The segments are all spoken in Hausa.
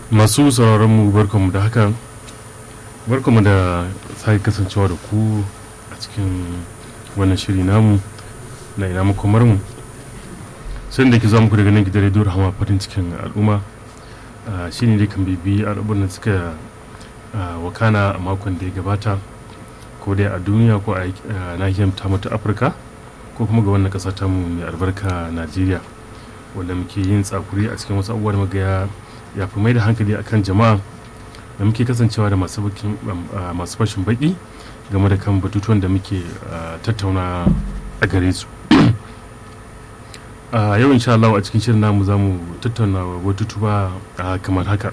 masu sauraron mu barkanmu da haka barkanmu da sake kasancewa da ku a cikin wannan shiri namu na ina makomar mu sai da ke za muku daga nan gidan rediyo rahama farin cikin al'umma shi ne dai kan bibi al'abunan da suka wakana a makon da ya gabata ko dai a duniya ko a nahiyar ta mata afirka ko kuma ga wannan kasa tamu mai albarka najeriya wanda muke yin tsakuri a cikin wasu abubuwa da magaya ya fi mai da hankali akan jama'a da muke kasancewa da masu fashin baki game da kan batutuwan da muke tattauna a gare su a yau insha Allah a cikin shirin namu za mu tattauna batutuwa kamar haka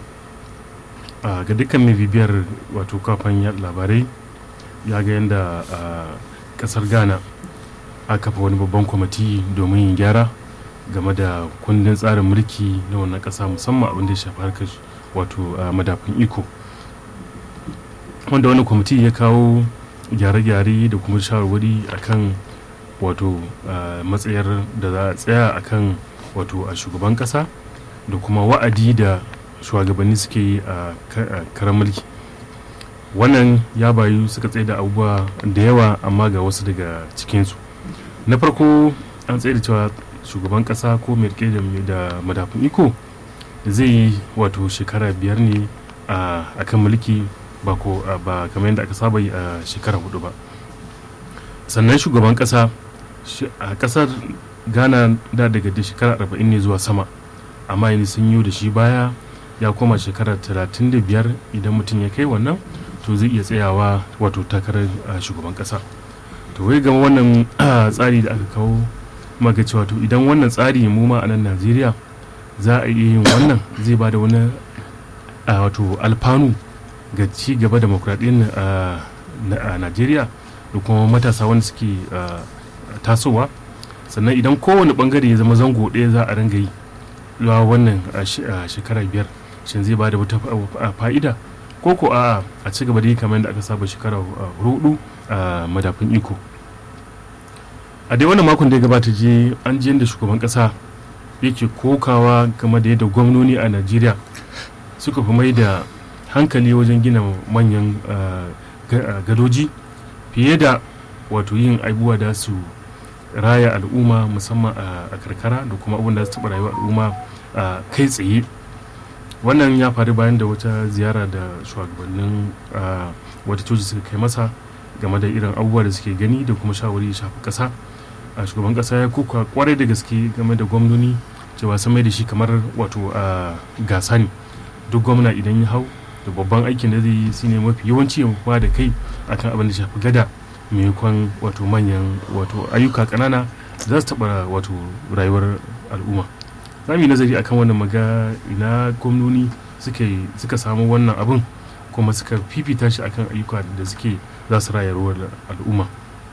ga dukkan mai bibiyar wato kafan labarai ya ga yadda kasar ghana a kafa wani babban kwamiti domin yin gyara game da kundin tsarin mulki na wannan kasa musamman abin da ya shafi harkar wato madafin iko wanda wani kwamiti ya kawo gyare-gyare da kuma shawarwari akan wato matsayar da za a tsaya akan wato a shugaban kasa da kuma wa'adi da shugabanni suke yi a karan mulki wannan ya bayu suka tsaye da abubuwa da yawa amma ga wasu daga cikinsu na farko an tsaye da cewa shugaban kasa ko mai rike da madafin iko zai yi wato shekara biyar ne a kan mulki ba ko ba kamar yadda aka saba yi a shekara hudu ba sannan shugaban kasa a kasar ghana da daga da shekara arba'in ne zuwa sama amma yanzu sun yi da shi baya ya koma shekara talatin da biyar idan mutum ya kai wannan to zai iya tsayawa wato takarar shugaban kasa to wai gama wannan tsari da aka kawo maka cewa to idan wannan tsari mu ma a nan najeriya za a iya yin wannan zai ba da wani wato alfanu ga ci gaba demokradiyyar a najeriya da kuma matasa wanda suke tasowa sannan idan kowane bangare ya zama zango ɗaya za a ringa yi zuwa wannan shekara biyar shin zai ba da wata fa'ida ko ko a a ci gaba da yi kamar yadda aka saba shekara hudu a madafin iko a dai wannan makon da ya gabata je an ji da shugaban kasa yake kokawa game da yadda gwamnoni a najeriya suka fi mai da hankali wajen gina manyan gadoji fiye da wato yin abubuwa da su raya al'umma musamman a karkara da kuma abin da su taɓa rayuwa al'umma kai tsaye wannan ya faru bayan da wata ziyara da shugabannin wata coci suka kai masa game da irin abubuwa da suke gani da kuma shawari shafi ƙasa a shugaban kasa ya kuka kwarai da gaske game da gwamnoni cewa sun mai da shi kamar wato a gasa ne duk gwamna idan ya hau da babban aikin da zai yi shine mafi yawanci ya ba da kai akan abin da shafi gada maimakon wato manyan wato ayyuka kanana za su taɓa wato rayuwar al'umma za mu yi nazari akan wannan maga ina gwamnoni suka samu wannan abin kuma suka fifita shi akan ayyuka da suke za su rayuwar al'umma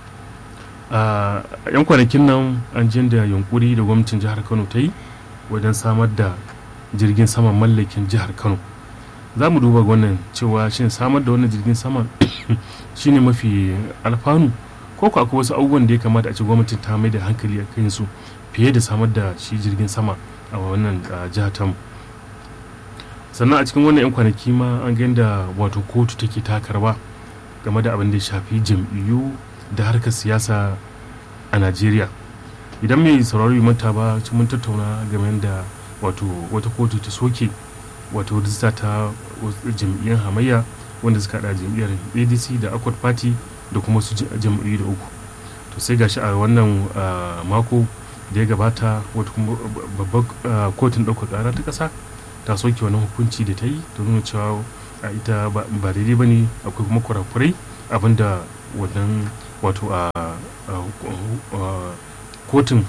a yan kwanakin nan an jin da yunkuri da gwamnatin jihar kano ta yi wajen samar da jirgin saman mallakin jihar kano za mu duba wannan cewa shin samar da wannan jirgin saman shine mafi alfanu ko ko akwai wasu abubuwan da ya kamata a ce gwamnatin ta mai da hankali a kan su fiye da samar da shi jirgin sama a wannan jihar tamu sannan a cikin wannan yan kwanaki ma an ga da wato kotu take takarwa game da abin da ya shafi jam'iyyu da harkar siyasa a najeriya idan mai sauraro yi manta ba mun tattauna game da wato wata kotu ta soke wato rijista ta jam'iyyar hamayya wanda suka hada jam'iyyar adc da akwai party da kuma su jam'iyyu da uku to sai gashi a wannan mako da ya gabata wata kuma babbar kotun ɗaukar ƙara ta ƙasa ta soke wani hukunci da ta yi ta nuna cewa a ita ba daidai ba ne akwai kuma kurakurai abinda wannan wato a kotun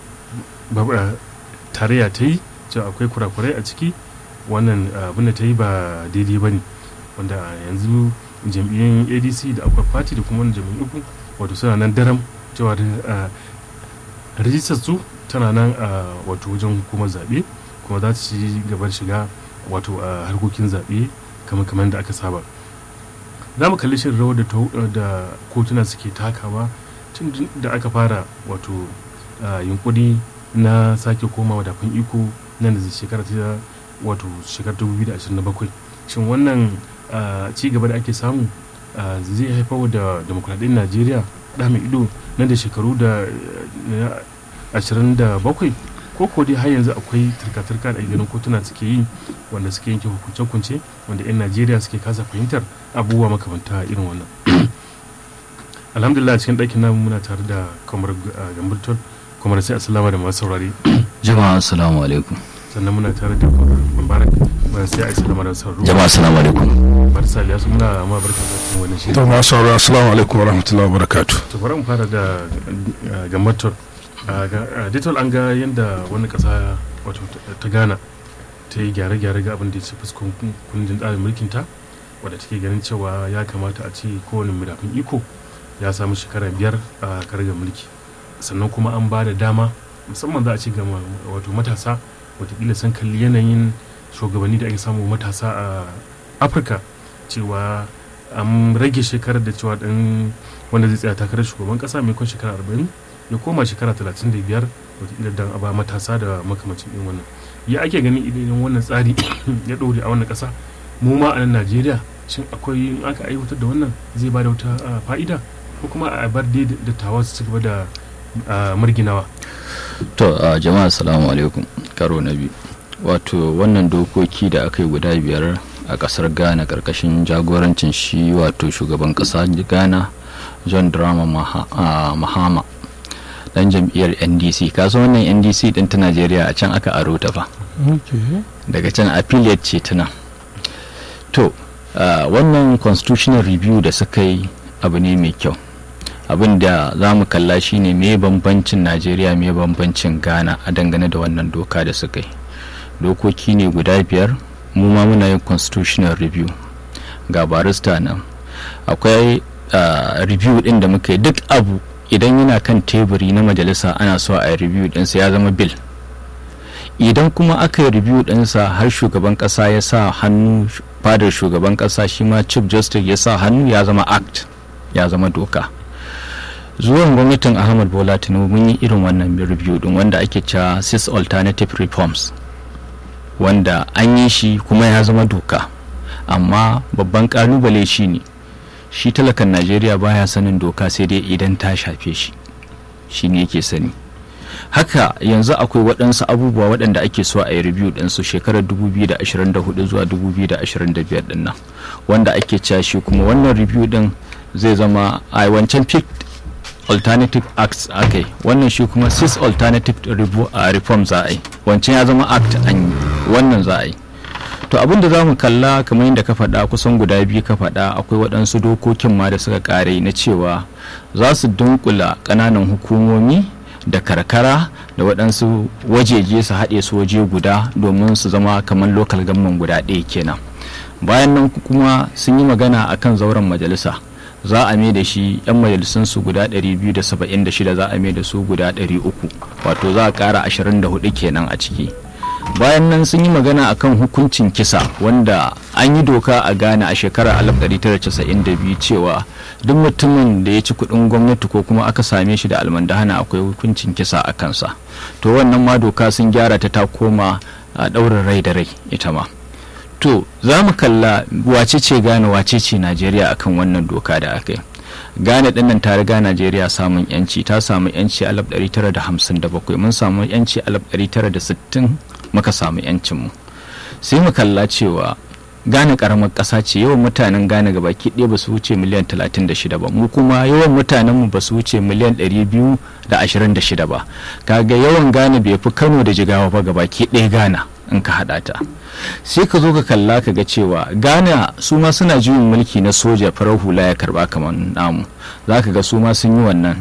tarayya ta yi cewa akwai kurakurai a ciki wannan abin da ta yi ba daidai ba ne wanda yanzu jam'iyyun adc da akwai party da kuma jam'iyyun uku wato suna nan daram cewa rijistar su tana nan a wato wajen hukumar zaɓe kuma za ta ci gabar shiga wato a harkokin zaɓe kamar kamar da aka saba za mu kalli shirin rawar da kotuna suke takawa tun da aka fara wato yunkuri na sake koma wadafin iko nan da shekara ta wato shekarar 2027 shin wannan ci gaba da ake samu zai haifar da demokuraɗiyyar najeriya da mai ido nan da shekaru da 27 ko ko dai har yanzu akwai turka-turka da ganin kotuna suke yi wanda suke yanke hukunce-hukunce wanda 'yan najeriya suke kasa fahimtar abubuwa makamanta irin wannan alhamdulillah cikin ɗakin namu muna tare da kamar gamburton kamar sai asalama da masu saurare jama'a assalamu alaikum sannan muna tare da mubarak bayan sai asalama da sauraro jama'a assalamu alaikum barsa ya su muna ma barka da cikin wannan shirin to masu sauraro assalamu alaikum wa rahmatullahi wa barakatuh to bari mu fara da gamburton ditol an ga yadda wani ƙasa wato ta gana ta yi gyare-gyare ga abin da ya ce fuskon kundin tsarin mulkinta wadda take ganin cewa ya kamata a ce kowane midafin iko ya samu shekara biyar a kargar mulki sannan kuma an ba da dama musamman za a ce ga wato matasa watakila sun kalli yanayin shugabanni da ake samu matasa a afirka cewa an rage shekarar da cewa dan wanda zai tsaya takarar shugaban kasa maimakon shekara arba'in ya koma shekara talatin da biyar watakila dan a ba matasa da makamacin irin wannan ya ake ganin idan wannan tsari ya ɗore a wannan ƙasa mu ma a nan najeriya shin akwai in aka aiwatar da wannan zai ba da wata fa'ida ko kuma a bar dai dattawa su ci gaba da marginawa to jama'a assalamu alaikum karo na biyu wato wannan dokoki da aka yi guda biyar a kasar ghana karkashin jagorancin shi wato shugaban kasa ghana john drama mahama dan jam'iyyar ndc kasu wannan ndc din ta najeriya a can aka aro ta fa daga can affiliate ce tana to wannan constitutional review da suka yi abu ne mai kyau abin da za mu kalla shine me bambancin najeriya me bambancin ghana a dangane da wannan doka da suka yi dokoki ne guda biyar mu ma muna yin constitutional review ga barista nan akwai review din da muka yi duk abu idan yana kan teburi na majalisa ana so a yi review dinsa ya zama bill idan kuma aka yi review dinsa har shugaban kasa ya sa hannu fadar shugaban kasa shi ma chief justice ya sa hannu ya zama act ya zama doka zuwan gwamnatin ahmad bola tinubu mun yi irin wannan review din wanda ake cewa six alternative reforms wanda an yi shi kuma ya zama doka amma babban kalubale shi ne shi talakan najeriya baya sanin doka sai dai idan ta shafe shi shi ne yake sani haka yanzu akwai waɗansu abubuwa waɗanda ake so a yi review ɗinsu shekarar 2024 zuwa 2025 ɗin nan wanda ake cewa shi kuma wannan review ɗin zai zama a wancan pick alternative acts aka yi wannan shi kuma six alternative reform za a yi wancan ya zama act an yi wannan za a yi to abin da za mu kalla kamar yadda ka faɗa kusan guda biyu ka faɗa akwai waɗansu dokokin ma da suka ƙare na cewa za su dunkula ƙananan hukumomi da karkara da waɗansu wajeje su haɗe su waje guda domin su zama kamar local government guda ɗaya kenan bayan nan kuma sun yi magana akan zauren majalisa za a mai da shi 'yan majalisun su guda 276 za a mai da su guda 300 wato za a ƙara 24 kenan a ciki bayan nan sun yi magana akan hukuncin kisa wanda an yi doka a ghana a shekarar 1992 cewa duk mutumin da ya ci kudin gwamnati ko kuma aka same shi da almandahana akwai hukuncin kisa a kansa to wannan ma doka sun gyara ta ta koma a ɗaurin rai da rai ita ma to za mu kalla wace ce ghana wace ce najeriya akan wannan doka da aka yi ghana dinnan ta riga najeriya samun yanci ta samu yanci a 1957 mun samu yanci a 1960 muka samu yancinmu sai mu kalla cewa gane karamar ƙasa ce yawan mutanen gane ga baki ɗaya ba su wuce miliyan 36 ba mu kuma yawan mutanen mu ba su wuce miliyan 226 ba kaga yawan gane bai fi kano da jigawa ba ga baki ɗaya gana in ka haɗa ta sai ka zo ka kalla ka ga cewa ghana su ma suna juyin mulki na soja farar hula ya karba kamar namu za ka ga su ma sun yi wannan